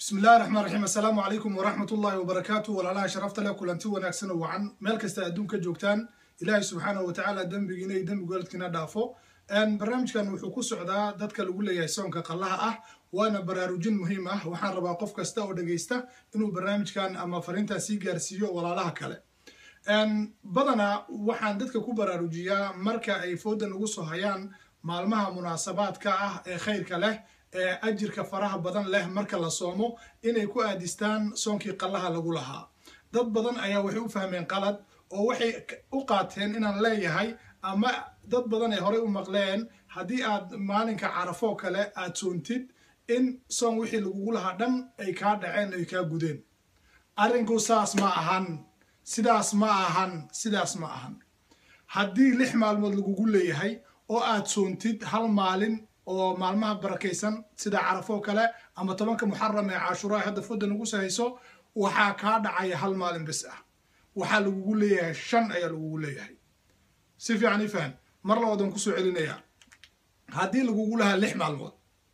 bismi illahi raxmaan raxiim assalaamu calaykum waraxmat ullahi wabarakaatu walaalaha sharafta leh kulanti wanaagsan oo wacan meel kasta adduunka joogtaan ilaahay subxaanahu watacaala dembigiina iyo dembi goladkiina dhaafo barnaamijkan wuxuu ku socdaa dadka lagu leeyahay soonka qallaha ah waana baraarujin muhiim ah waxaan rabaa qof kasta oo dhegaysta inuu barnaamijkan ama fariintan sii gaarsiiyo walaalaha kale badanaa waxaan dadka ku baraarujiyaa marka ay foodan ugu soo hayaan maalmaha munaasabaadka ah ee khayrka leh ee ajirka faraha badan leh marka la soomo inay ku aadistaan soonkii qallaha lagu lahaa dad badan ayaa waxay u fahmeen qalad oo waxay u qaateen inaan leeyahay ama dad badan ay horey u maqleen haddii aad maalinka carafoo kale aad soontid in soon wixii lagugu lahaa dhan ay kaa dhaceen ay kaa gudeen arrinku saas ma ahan sidaas ma ahan sidaas ma ahan haddii lix maalmood lagugu leeyahay oo aad soontid hal maalin oo maalmaha barakaysan sida carafoo kale ama tobanka muxaram ee cashuraa hadda fooda nagu sahayso waxaa kaa dhacaya hal maalin bes ah waxaa lagugu leeyahay shan ayaa lagugu leeyahay si fiican i fahan mar labaadan kusoo celinayaa haddii lagugu lahaa lix maalmood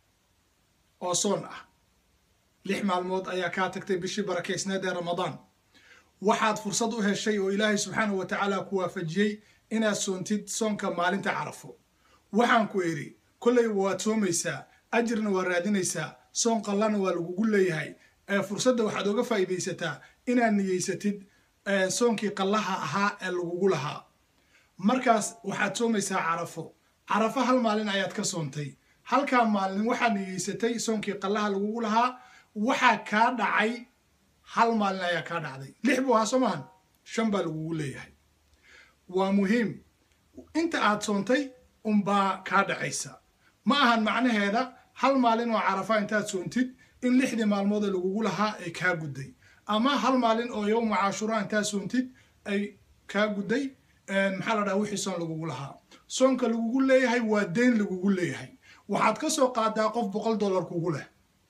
oo soon ah lix maalmood ayaa kaa tagtay bishii barakaysneed ee ramadaan waxaad fursad u heshay oo ilaahay subxaanahu wa tacaala ku waafajiyey inaad soontid soonka maalinta carafo waxaan ku idhi kolley waad soomaysaa ajirna waa raadinaysaa soon qallana waa lagugu leeyahay fursadda waxaad oga faa'iidaysataa inaad niyeysatid soonkii qallaha ahaa ee lagugu lahaa markaas waxaad soomaysaa carafo carafo hal maalin ayaad ka soontay halkaa maalin waxaad niyeysatay soonkii qallaha lagugu lahaa waxaa kaa dhacay hal maalin ayaa kaa dhacday lix buu ahaa soo maahan shan baa lagugu leeyahay waa muhiim inta aad soontay unbaa kaa dhacaysa ma ahan macnaheeda hal maalin oo carafa intaad soontid in lixdii maalmoodee lagugu lahaa ay kaa gudday ama hal maalin oo yowma cashuraa intaad soontid ay kaa gudday maxaa la dhaha wixii soon lagugu lahaa soonka lagugu leeyahay waa deyn lagugu leeyahay waxaad ka soo qaadaa qof boqol dollar kugu leh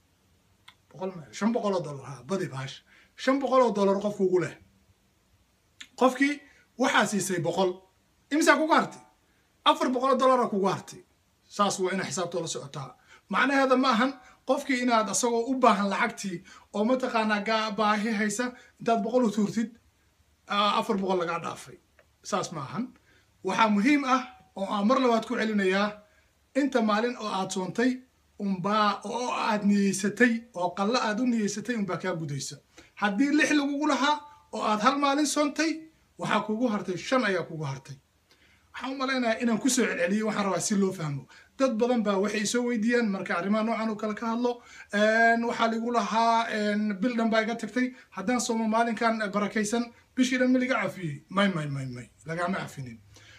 shan boqoloo dollar ha badi baash shan boqoloo dollar qof kugu leh qofkii waxaa siisay boqol imisaa kugu hartay afar boqoloo dollara kugu hartay saas waa ina xisaabtoo la socotaa macnaheeda ma ahan qofkii inaad asagoo u baahan lacagtii oo mataqaanaa baahi haysa intaad boqol u tuurtid afar boqol lagaa dhaafay saas ma ahan waxaa muhiim ah oo aan mar labaad ku celinayaa inta maalin oo aad soontay unbaa oo aad niyeysatay oo qallo aad u niyeysatay unbaa kaa gudaysa haddii lix lagugu lahaa oo aad hal maalin soontay waxaa kugu hartay shan ayaa kugu hartay waxaan u malaynayaa inaan kusoo celceliyo waxaan rabaa si loo fahmo dad badan baa waxay soo weydiiyaan marka arrimaha noocan oo kale ka hadlo waxaa ligu lahaa bil dhan baa iga tagtay haddaan soomo maalinkan barakaysan bishii dhan ma liga cafiyey may may may may lagama cafinin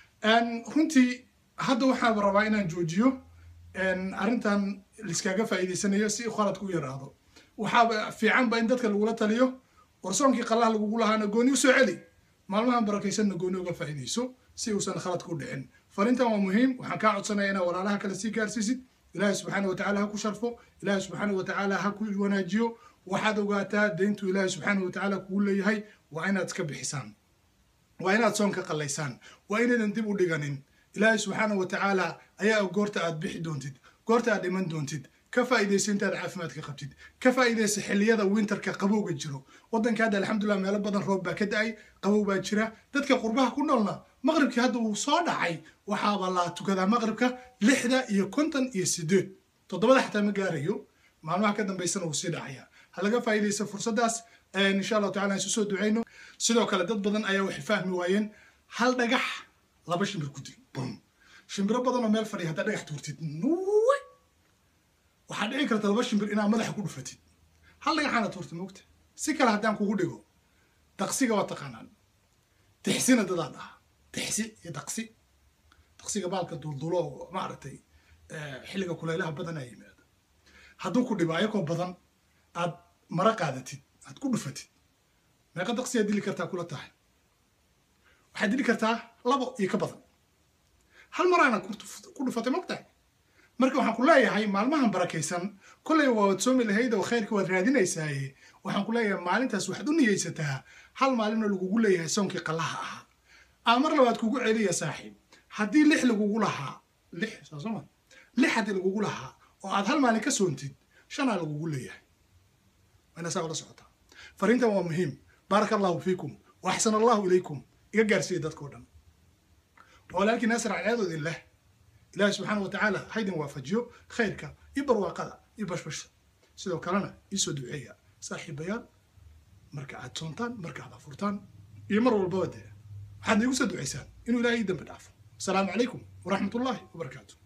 runtii hadda waxaan rabaa inaan joojiyo arrintan liskaaga faa'iidaysanayo si khaladku u yaraado waxaaba fiicanba in dadka lagula taliyo warsoonkii qallaha lagugu lahaana gooni u soo celi maalmahan barakaysanna gooni uga faa'iidayso si uusan khalad ku dhicin farintan waa muhiim waxaan kaa codsanaya inaad walaalaha kale sii gaarsiisid ilaahay subxaana watacaala ha ku sharfo ilaahay subxaana watacaala ha ku wanaajiyo waxaad ogaataa deyntu ilaahay subxaana watacaala kugu leeyahay waa inaad iska bixisaan waa inaad soon ka qallaysaan waa inaydan dib u dhiganin ilaahay subxaana watacaala ayaa goorta aad bixi doontid goorta aad dhiman doontid ka faa'iidayso intaad caafimaadka qabtid ka faa'iidayso xilliyada winterka qabowga jiro waddanka hadda alxamdulilah meelo badan roob baa ka da-ay qabow baa jira dadka qurbaha ku noolna maqribkii hadda uu soo dhacay waxaaba la tukadaa maqribka lixda iyo konton iyo sideed toddobada xataa ma gaarayo maalmaha ka dambaysana wuu sii dhacaya ha laga faa'iidayso fursaddaas insha allahu tacala aan isu soo ducayno sidoo kale dad badan ayaa waxay fahmi waayeen hal dhagax laba shimbir ku dil bum shimbiro badan oo meel fadhiya haddaa dhagax tuurtid nuwe waxaa dhici karta laba shimbir inaad madaxa ku dhufatid hal dhagaxaana tuurtid mogta si kale haddaan kugu dhigo daqsiga waa taqaanaan tixsina dadaa dhaha tixsi iyo daqsi daqsiga baalka duldulo oo maaragtay xilliga kulaylaha badan aa yimaada hadduu ku dhibo ayakoo badan aad mara qaadatid aad ku dhufatid meeqa daqsiyaa dili kartaa kula tahay waxaad dili kartaa labo iyo ka badan hal maraana ku dhufatay mogtahay marka waxaan ku leeyahay maalmahan barakaysan kollay waad soomi lahayd oo khayrka waad raadinaysaaye waxaan ku leeyahay maalintaas waxaad u niyeysataa hal maalinoo lagugu leeyahay soonkii qallaha ahaa aa mar labaad kugu celiya saaxiib haddii lix lagugu lahaa lix saasoma lix haddii lagugu lahaa oo aad hal maalin ka soontid shanaa lagugu leeyahay waana saa ula socotaa fariintan waa muhiim baaraka allahu fiikum wa axsana allahu ilaykum iga gaarsiiya dadkao dhan walaalkii naasir cadceedoodin leh ilaahi subxaana wa tacaala haydin waafajiyo khayrka iyo barwaaqada iyo bashbashta sidoo kalena iisoo duceeya saaxiibayaal marka aad soontaan marka aad afurtaan iyo mar walbaba dee waxaad iigu soo ducaysaan inuu ilaahay ii dambi dhaafo asalaamu calaykum waraxmat ullaahi wabarakaatu